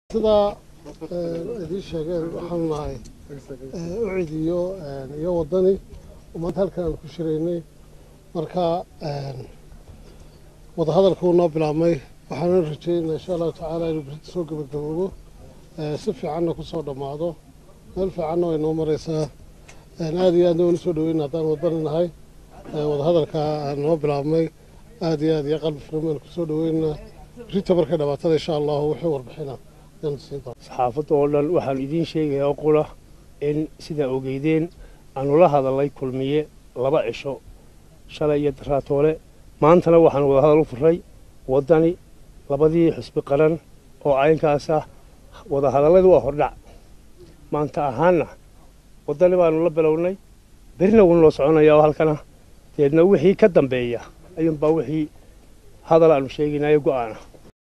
sidaa idiin sheegeen waxaanu nahay ucid iyo iyo waddani oo maanta halkan aan ku shiraynay marka wadahadalkuu noo bilaabmay waxaana rajeynaa insha allahu tacaala inuu berita soo gebagaboobo si fiicanna ku soo dhammaado meel fiicanna way noo maraysaa aad iyo aadna waynu soo dhaweyna haddaan waddani nahay wadahadalka noo bilaabmay aad iyo aad iyo qalbi furan baynu kusoo dhaweynaa berita markay dhamaatada insha allahu wixii warbixina saxaafadda oo dhan waxaanu idiin sheegayaa qura in sidaa ogeydeen aanu la hadalay kulmiye laba cisho shalay iyo daraatoole maantana waxaanu wadahadal u furay waddani labadii xusbi qaran oo caynkaas ah wadahadalladu waa hordhac maanta ahaanna waddani baanu la bilownay berina wuu noo soconayaa oo halkana deedna wixii ka dambeeya ayuunbaa wixii hadal aanu sheegaynayo go'aana